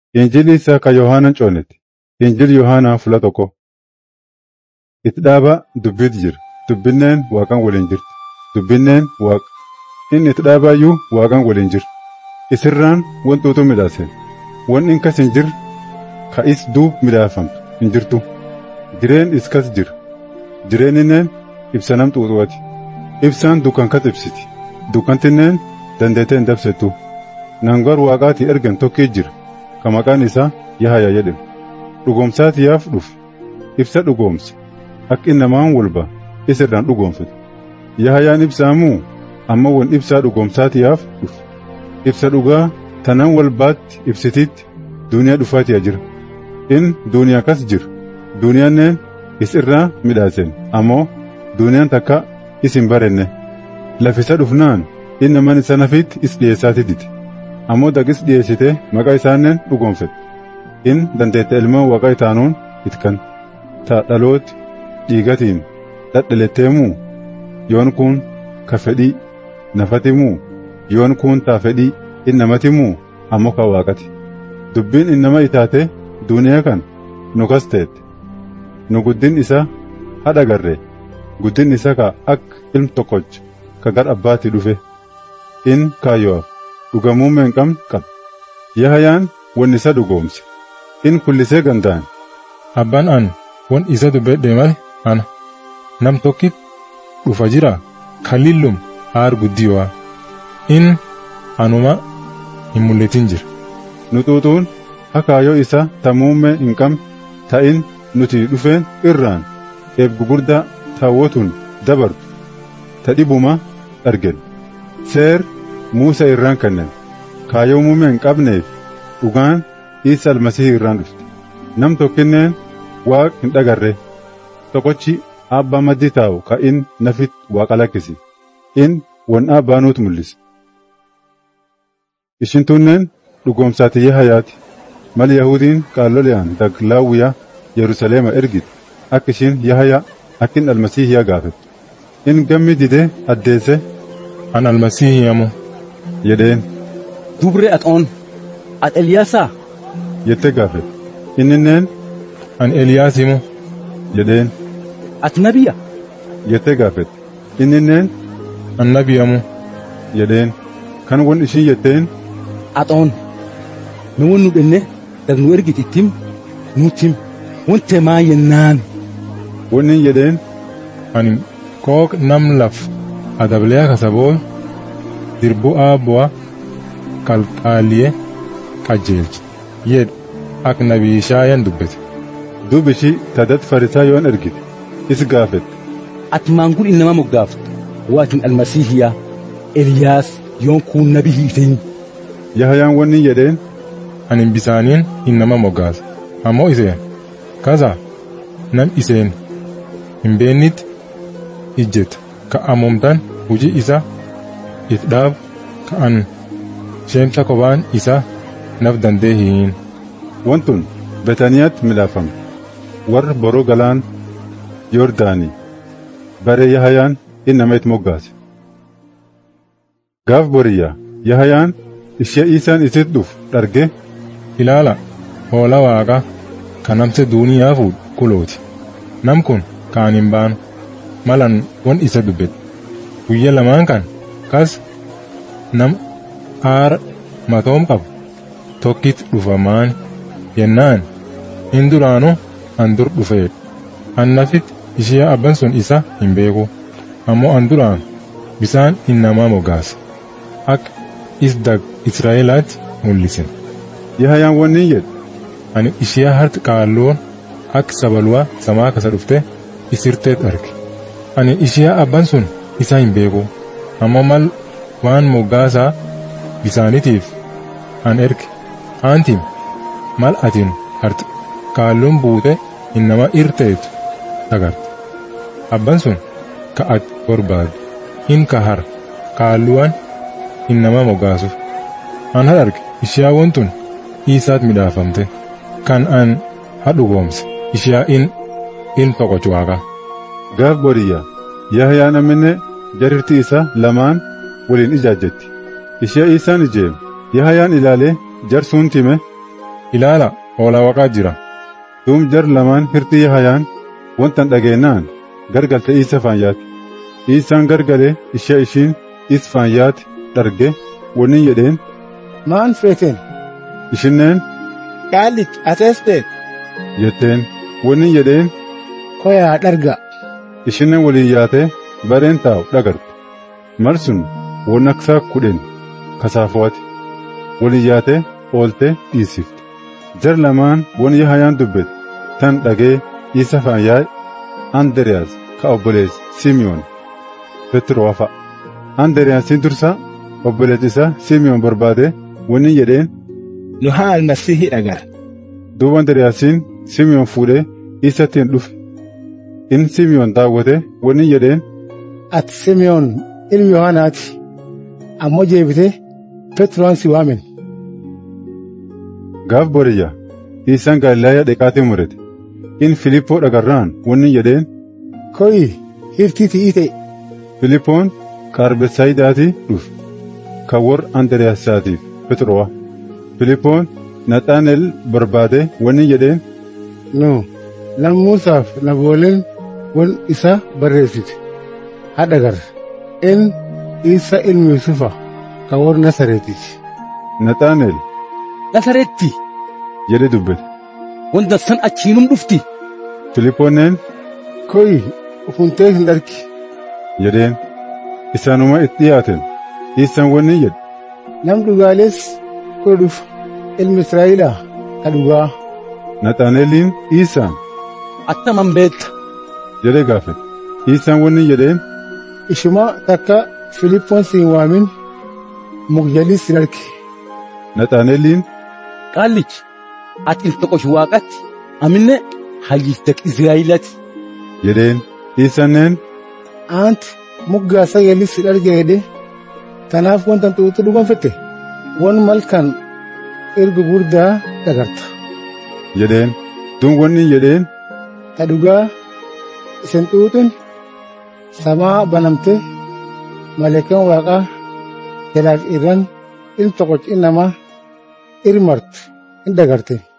Injilli isaa ka Yohaanaan coonetti. Injilli Yohaanaa fula tokko. Itti dhaaba dubbiitu jira. Dubbinneen waaqan waliin jirti. Dubbinneen waaqa. Inni itti dhaabaayyuu waaqan waliin jira. Isirraan wantuutu midhaase. Wanni inkas hin jirre ka is duub midhaafamtu hin jirtu. Jireen iskas jira. Jireeninneen ibsa nam xuuxuwati. Ibsaan dukkan kas ibsiti. Dukkantinneen dandeetee hin dabsettu. Nangar waaqaatii ergan tokkii jira. Ka maqaan isaa Yahaya jedhama. Dhugoomsaatiyaaf dhufe. Ibsa dhugoomse. Akka innamaan walba isirraan dhugoomfate. Yahayaan ibsaamuu amma won ibsaa dhugoomsaatiyaaf dhufe. Ibsa dhugaa tanan walbaatti ibsitiitti duuniyaa dhufaatiyaa jira. In duuniyaa kas jira. Duuniyaanneen is irraa midhaasen ammoo duuniyaan takka is hin barenne. Lafisa dhufnaan inni man isa nafiitti is dhiyeessaati diti. Ammoo daqis dhiyeessite maqaa isaanneen dhugoomfete. In dandeette ilmaan waaqa itaanuun itkan. Ta dhalooti dhiigatiin dhadhaletteemuu yoon kun ka fedhii nafatimuu yoon kun taa fedhii innamatimuu ammoo ka waaqati. Dubbiin innama itaate duuniyaa kan nu kas teette. Nu guddin isa hadha garre guddin isa ka akka ilm tokkocha ka gar abbaatti dhufe. In kaayyo'aaf dhugamuummaa hin qabne qaba. Yahayaan won isa dhugoomse. In kullisee gandaan. Abbaan an won isa dubbedhe male ana. Nam tokkit dhufa jira kalillum aar guddiyo'a. In anuma hin mul'atin jira. Nu xuuxuun akaayoo isa tamuummee hin qabne ta'in nuti dhufeen irraan eeb gugurdaa taawwatuun dabartu ta dhibuma argen. Seer Muusaa irraan kennan kaayoo muummee hin qabneef dhugaan Iisa almasihii irraan dhufte. Nam tokkinneen waaq hin dhagarre tokkochi abbaa maddii taa'u ka in nafit waaqa lakkisi. In won abbaa nuut mul'ise. Ishin tunneen dhugoomsaati Yahayaati. Mal Yahudiin qaallole'aan daglaawwiyaa Yerusaleema ergite akka ishiin Yahayaa akkin almasiihiyaa gaafette. In gammi didee addeesse An almasiihiyamu jedheen Dubre axoon ati Eliyaasaa jettee gaafette. Inninneen an Eliyaasimu jedheen ati nabiyya jettee gaafette. Inninneen an nabiyamu jedheen kan won ishiin jetteen axoon nu won nu dhenne dag nu ergit ittim nutim wonte maa yennaan wonnin jedheen ani kook nam laf adableya kasaboo dirbu aabu'a qalqaaliye qajeelche jedhu ak nabii Ishaayan dubbete duub ishii tadat farisaa yoon ergite is gaafette. ati maangun innama moggaaftu waatin almasiihiyaa Eliyaas yoon kun nabi hiitin Yahayaan wonnin jedheen ani bisaaniin innama moggaasa ammoo iseen kasa nam iseen hin beennitti ijjeta ka ammumtan hujii isa if dhaab ka an sheemsa kophaan isa naf dandee hiin Wantun Betaniyaatti midhaafame warra boroo galaan Yordaanii bare Yahayaan innama itti moggaase. Gaaf boriyyaa Yahayaan ishee Iisaan isitti dhufu dharge ilaala hoola waaqa ka namse duuniyaa fuudhu kulooti nam kun kaan hin baanu malan won isa dubbet guyya lamaan kan kas nam aara matoom qabu tokkit dhufamaan yennaan in duraanu an dur dhufeedha an nafit ishee abban sun isa hin beeku ammoo an duraan bisaan innamaa moggaase akka isdag israa'elaatti mul'isen Yahayaan wonnin jedhe ani ishee harti qaalloon akka sabaluwaa samaa kasa dhufte isirteet arge ani ishee abban sun isa hin beeku ammoo mal waan moggaasaa bisaanitiif an erge aantim mal atin harti qaalloon buute innama irteetu agarte abban sun ka ati barbaadu hin ka har qaalluwaan innama moggaasuuf an har arge ishee wontun isaat midhaafamte kan an hadhugoomse ishiyaa in in toqochu waaqa gaaf boriyyaa Yahayaan amminne jarirti isa lamaan waliin ijaajjetti. Ishee Iisaan ijeem Yahayaan ilaalee jarsuun time ilaala hoolaa waaqaa jira Duum jar lamaan hirtii Yahayaan wantan dhageennaan gargalte Iisa faanyaati. Iisaan gargale ishee ishiin is faanyaati dharge wannin jedheen maan feeten ishinneen qaallich ateesteet jetteen wannin jedheen koyaa dharga ishinnen waliin yaatee bareen taa'u dhagarte. Mal sun won aksaa kudhen kasaafuwaati. Waliin yaatee ooltee dhiisifte. Jar lamaan won Yahayaan dubbete tan dhagee Iisa faanyaa Anderiyaas ka obbolees Simiyoon Petroo fa'a. Anderiyaasiin dursa obboleet isaa Simiyoon barbaade wanni jedheen nu haa almasihii dhagar duuba Anderiyaasiin Simiyoon fuudhee Iisattiin dhufe. In Simiyoon daawwate wanni jedheen ati simeyoon ilmi yohaanaati ammoo jeebite petroon si waamen gaaf boriyya Iisaan Galiilaayaa dheqaatii murate. In Filippoo dhagarraan wanni jedheen koyi hirtii ti'ii ta'e Filippoon Qaarbetsaayiidaatii dhufe. Kan warra Anderiyaasiitiif Petroo'a. Filippoon Naxaanel barbaade wanni jedheen nu lammuusaaf nabooleen won isa barreessite hadhagar in isa ilmi yusufa ka warra nasareetiiti Naxaanel Nasareetti jedhe dubbate. wanta san achiinum dhufti Filippoonneen koyi ufuntee hin dharki jedheen isaanuma itti dhiyaaten Iisaan wanni jedhe nam dhugaalees koo dhufa ilmi israa'elaa ka dhugaa Naxaaneliin Iisaan attaman beekta jedhe gaafate. Iisaan wanni jedheen ishuma takka filippoon siin waamin mukjalis hin arke Naxaaneliin qaallich ati ilta qoshi waaqatti aminne hayyiftek israa'ilati jedheen Iisaaneen aanti muggaa sagalis hin arge jedhe tanaaf wanta xuuxu dhugonfette won malkan erga guddaa dhagarta jedheen duun wanni jedheen ta dhugaa isin xuuxun samaa banamte maleekan waaqaa jalaaf irran ilmi tokkochi namaa irmart in dhagarte